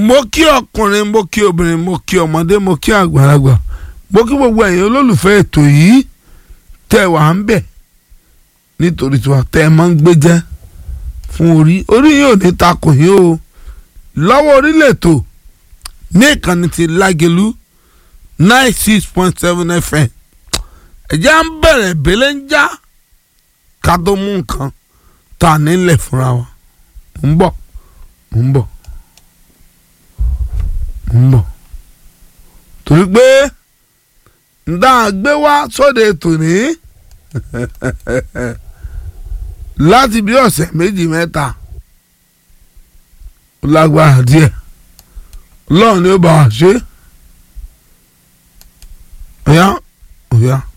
mo kí ọkùnrin mo kí obìnrin mo kí ọmọdé mo kí àgbàlagbà mo kí gbogbo ẹ̀yin olólùfẹ́ ètò yìí tẹ́ wà ń bẹ̀ nítorí tiwa tẹ́ ẹ máa ń gbé jẹ́ fún orí orí yóò ní takò yín o lọ́wọ́ orílẹ̀ ètò ní ìkànnì ti lágẹ̀lú nine six point seven fm ẹ̀jẹ̀ à ń bẹ̀rẹ̀ bẹ́lẹ̀ ń já ká tó mú nǹkan tá a nílẹ̀ fúnra wa ń bọ̀ ń bọ̀ ń bọ̀ torí pé ǹdá gbé wá sóde tòní láti bí ọ̀sẹ̀ méjì mẹ́ta ó lágbára díẹ̀ ọlọ́run ni ó bá wa ṣe ọ̀yá ọ̀yá.